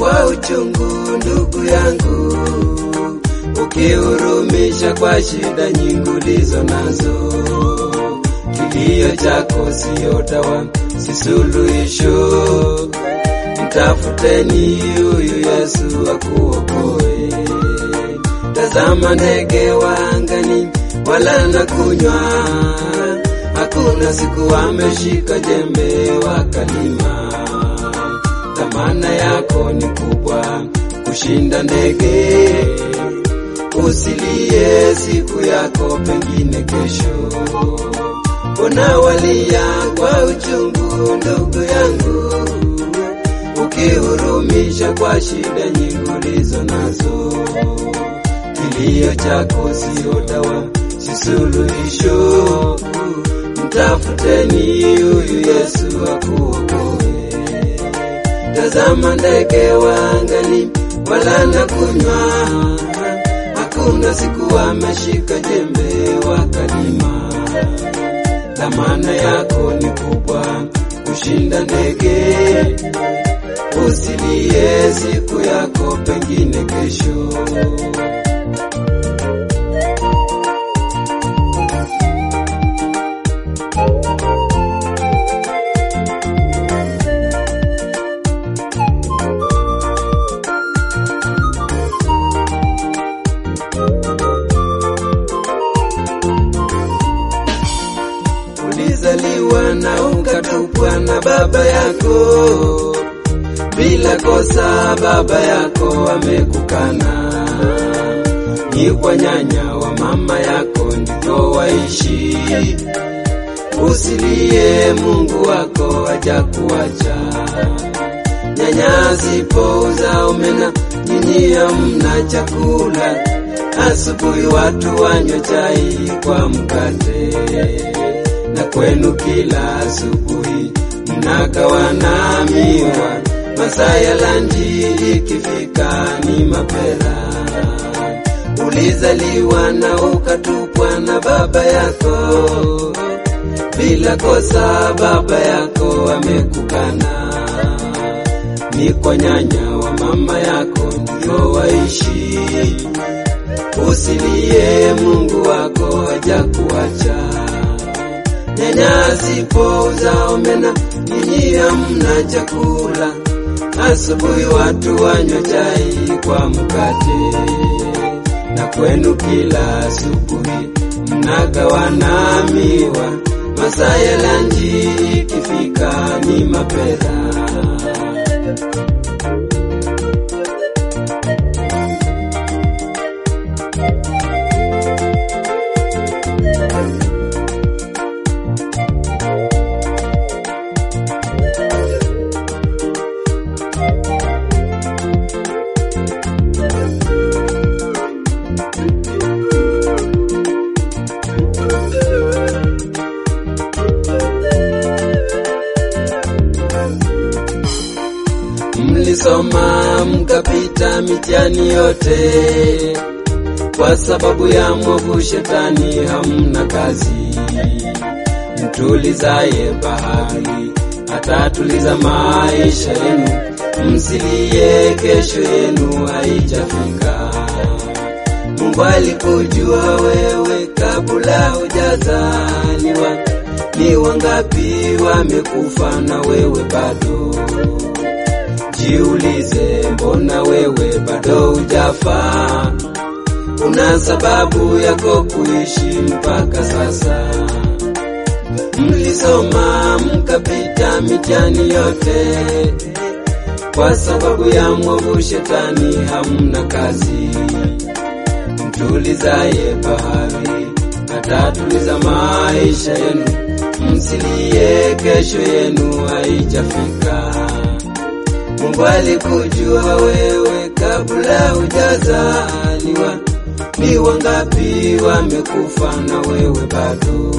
kwa uchungu, ndugu yangu, ukihurumisha kwa shida nyingi ulizo nazo. Kilio chako siyo dawa, si suluhisho. Mtafuteni huyu Yesu akuokoe. Tazama ndege wa angani, wala na kunywa, hakuna siku wameshika jembe wakalima. Dhamana yako ni kubwa kushinda ndege, usilie siku yako, pengine kesho. Mbona walia kwa uchungu, ndugu yangu, ukihurumisha kwa shida nyingi ulizo nazo. Kilio chako siyo dawa, si suluhisho. Mtafuteni huyu Yesu akuokoe. Tazama ndege wa angani, wala na kunywa, hakuna siku wameshika jembe wakalima. Dhamana yako ni kubwa kushinda ndege, usilie siku yako, pengine kesho. Ulizaliwa na ukatupwa na baba yako bila kosa, baba yako amekukana. Ni kwa nyanya wa mama yako ndiko waishi. Usilie, Mungu wako hajakuacha. Nyanya zipouza omena, nyinyi hamna chakula. Asubuhi watu wanywa chai kwa mkate na kwenu kila asubuhi mnagawana miwa, masaa ya lanji ikifika ni mapera. Ulizaliwa na ukatupwa na baba yako bila kosa, baba yako amekukana. Ni kwa nyanya wa mama yako ndio waishi. Usilie, Mungu wako hajakuacha. Nyanya zipouza omena, nyinyi hamna chakula. Asubuhi watu wanywa chai kwa mkate, na kwenu kila asubuhi mnagawana miwa, masaa ya lanji ikifika ni mapera. Mlisoma mkapita mitihani yote, kwa sababu ya mwovu shetani hamna kazi. Mtulizaye bahari atatuliza maisha yenu, msilie, kesho yenu haijafika. Mungu alikujua wewe kabla hujazaliwa. Ni wangapi wamekufa na wewe bado? Jiulize, mbona wewe bado hujafa? Una sababu yako kuishi mpaka sasa. Mlisoma mkapita mitihani yote, kwa sababu ya mwovu shetani hamna kazi. Mtulizaye bahari atatuliza maisha yenu, msilie, kesho yenu haijafika. Mungu alikujua wewe kabla hujazaliwa. Ni wangapi wamekufa na wewe bado?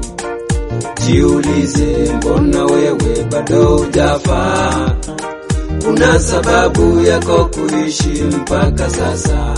Jiulize, mbona wewe bado hujafa? Kuna sababu yako kuishi mpaka sasa.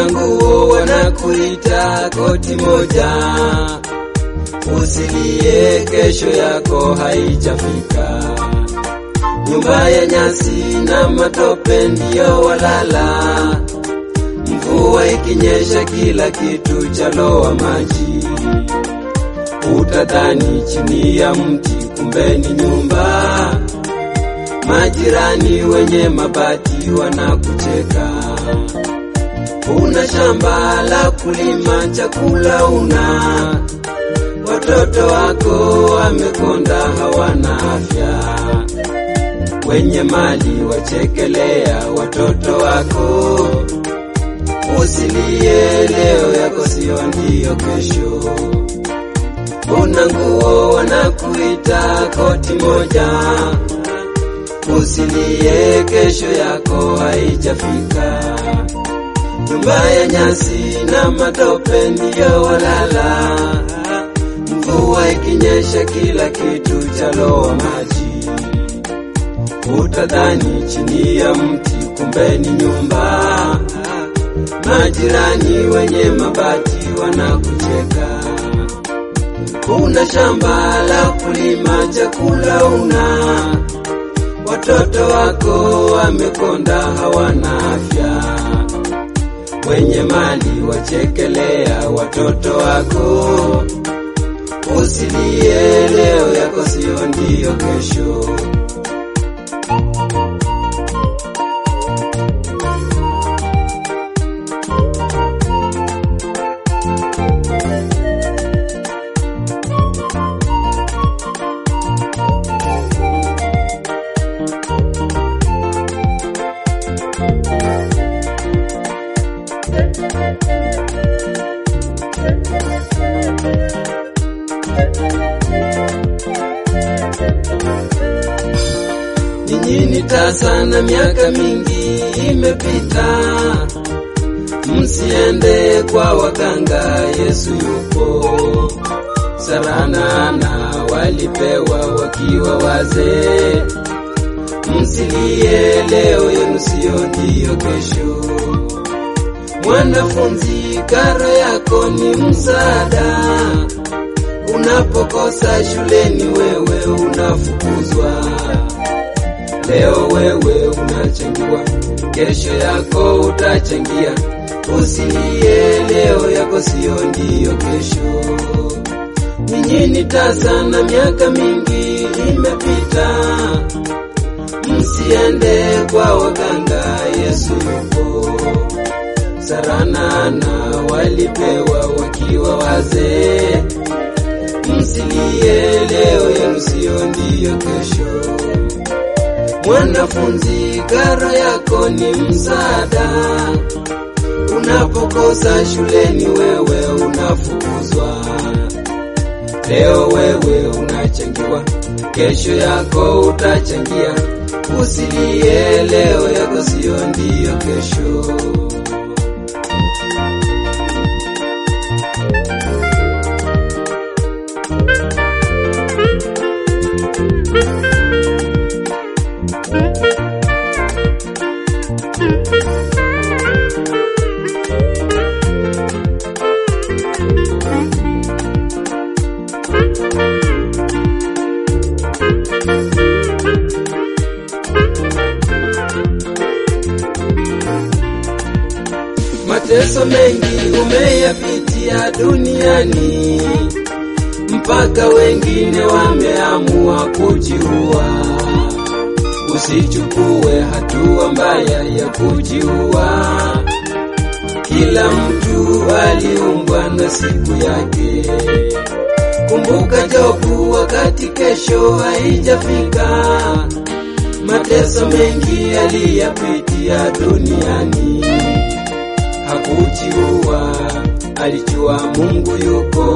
una nguo wanakuita koti moja, usilie, kesho yako haijafika. Nyumba ya nyasi na matope ndiyo walala, mvua ikinyesha kila kitu chaloa maji. Utadhani chini ya mti, kumbe ni nyumba. Majirani wenye mabati wanakucheka. Una shamba la kulima, chakula una, watoto wako wamekonda, hawana afya. Wenye mali wachekelea watoto wako. Usilie, leo yako sio ndiyo kesho. Una nguo wanakuita koti moja, usilie, kesho yako haijafika. Nyumba ya nyasi na matope ndiyo walala, mvua ikinyesha kila kitu chaloa maji. Utadhani chini ya mti, kumbe ni nyumba. Majirani wenye mabati wanakucheka. Una shamba la kulima, chakula una, watoto wako wamekonda, hawana afya. Wenye mali wachekelea watoto wako. Usilie, leo yako sio ndiyo kesho. Nyinyi tasa na miaka mingi imepita, msiende kwa waganga, Yesu yupo. Saranana walipewa wakiwa wazee, msilie, leo yenu sio ndiyo kesho. Mwanafunzi, karo yako ni msaada. Unapokosa shuleni, wewe unafukuzwa. Leo wewe unachangiwa, kesho yako utachangia. Usilie, leo yako sio ndiyo kesho. Ninyi ni tasa na miaka mingi imepita, msiende kwa waganga, Yesu yupo. Saranana walipewa wakiwa wazee, msilie, leo yenu sio ndiyo kesho. Mwanafunzi, karo yako ni msaada. Unapokosa shuleni, wewe unafukuzwa. Leo wewe unachangiwa, kesho yako utachangia. Usilie, leo yako sio ndiyo kesho. Mateso mengi umeyapitia duniani, mpaka wengine wameamua kujiua. Usichukue hatua mbaya ya kujiua. Kila mtu aliumbwa na siku yake. Kumbuka Jobu, wakati kesho haijafika. Mateso mengi aliyapitia duniani hakujiua, alijua Mungu yuko.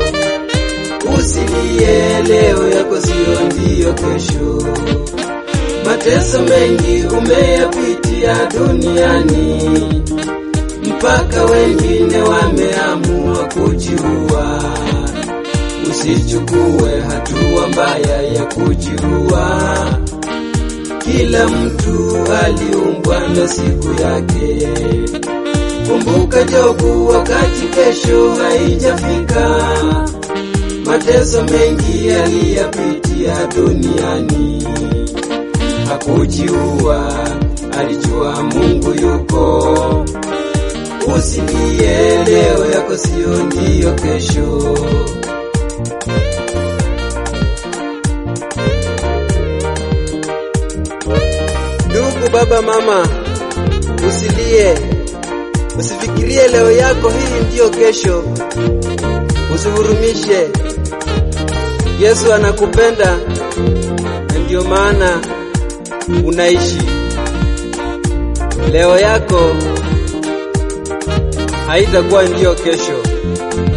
Usilie, leo yako sio ndiyo kesho. Mateso mengi umeyapitia duniani, mpaka wengine wameamua kujiua. Usichukue hatua mbaya ya kujiua. Kila mtu aliumbwa na siku yake. Kumbuka Jobu wakati kesho haijafika, mateso mengi aliyapitia duniani. Hakujiua, alijua Mungu yuko. Usilie, leo yako sio ndiyo kesho. Ndugu, baba, mama, usilie, usifikirie leo yako hii ndiyo kesho, usihurumishe. Yesu anakupenda na ndiyo maana unaishi. Leo yako haitakuwa ndiyo kesho.